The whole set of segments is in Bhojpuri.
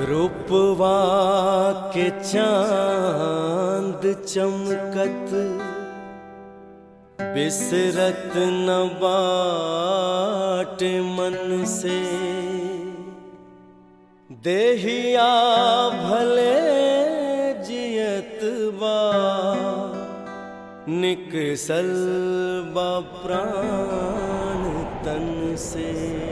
रूपवा के चांद चमकत बिसरत न बाट मन से देहिया भले जियत बा निकसल बा प्राण तन से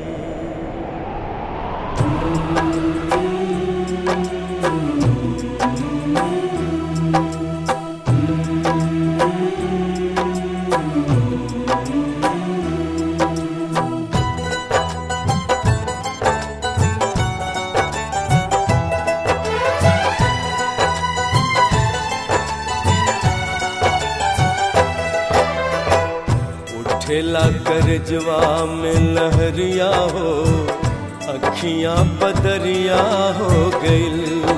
उठेला करजवा में लहरिया हो अखियां बदरिया हो गइल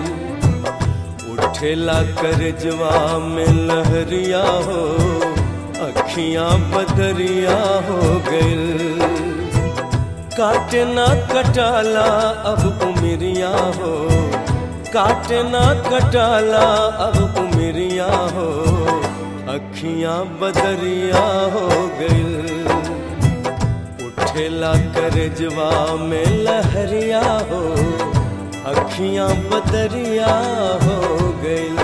उठेला करजवा में लहरिया हो अखियां बदरिया हो गइल काटना कटाला अब उमरिया हो काटना कटाला अब उमरिया हो अखियां बदरिया हो गइल उठेला करजवा में लहरिया हो अखियां बदरिया हो गइल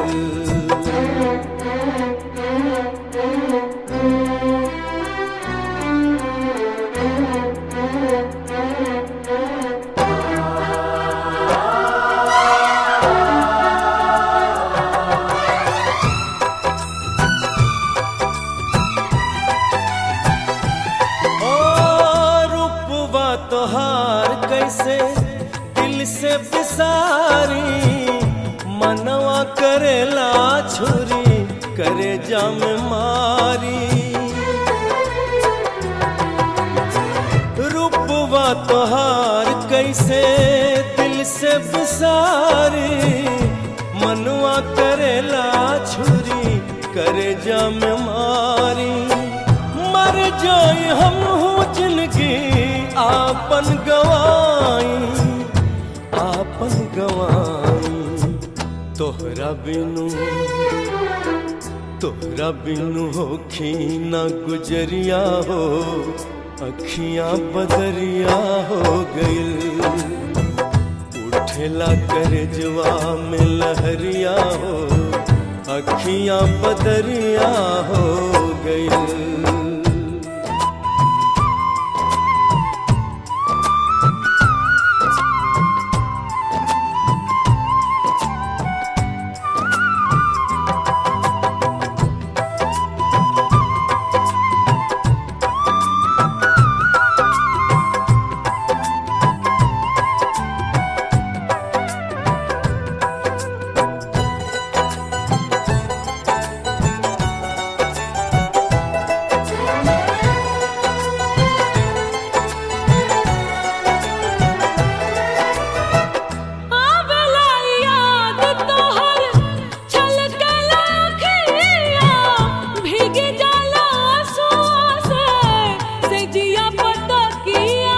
ओ रूपवा तोहार कैसे दिल से बिसारी मनवा करेला छुरी करे जाम मारी रूपवा तोहार कैसे दिल से बिसारी मनवा करेला छुरी करे जाम मारी मर जाई हम हूँ जिंदगी आपन गवाई आपन गवाई तोहरा बिनु तोहरा बिनु होखी ना गुजरिया हो अखियां बदरिया हो गइल उठेला करजवा में लहरिया हो अखियां बदरिया हो गइल आवेला याद तोहर छलकला अखिया भीग जाला आंसुओं से सेजिया पतकिया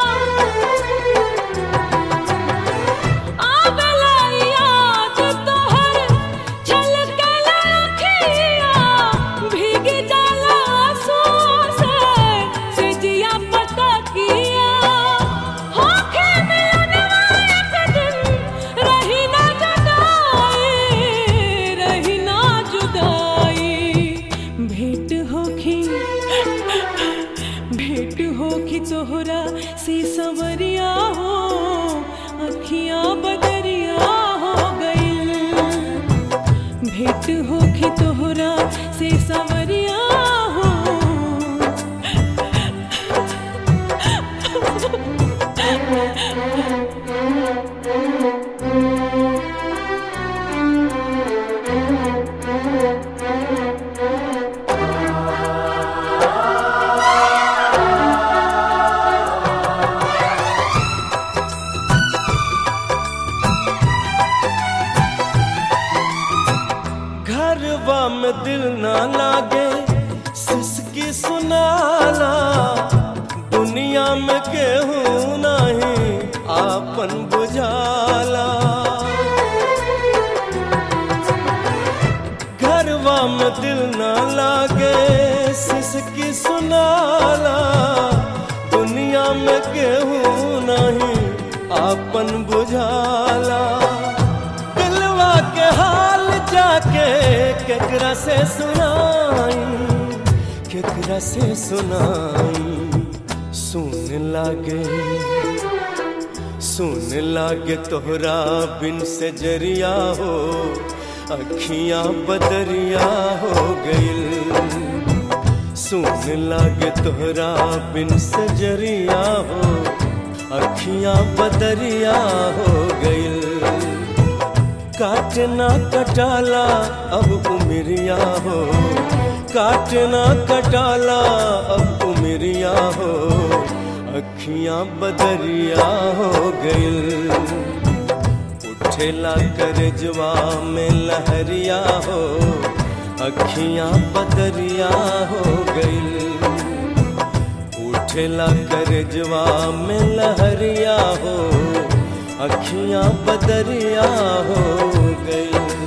आवेला याद तोहर छलकला अखिया भीग जाला आंसुओं से सेजिया पतकिया होखे मिलनवा एक दिन रही ना जुदाई रही ना जुदाई भेंट होखी भेंट होखी तोहरा से सवरिया हो अखियां बदरिया हो गइल भेंट होखी तोहरा से सवरिया हो घरवा में दिल ना लागे सिसकी सुनाला दुनिया में केहू नहीं आपन बुझाला में दिल ना लागे सिसकी सुनाला दुनिया में केहू नहीं आपन बुझाला दिलवा के हाल जाके केकरा से सुनाई केकरा से सुनाई सुन लागे सुन लागे तोहरा बिन से जरिया हो अखियां बदरिया हो गइल सुन लागे तोहरा बिन से जरिया हो अखियां बदरिया हो गइल काटना कटाला अब उमरिया हो काटना कटाला अब उमरिया हो अखियां बदरिया हो गइल उठेला कर जवा में लहरिया हो अखियां बदरिया हो गइल उठेला कर जवा में लहरिया हो अखियां बदरिया हो गइल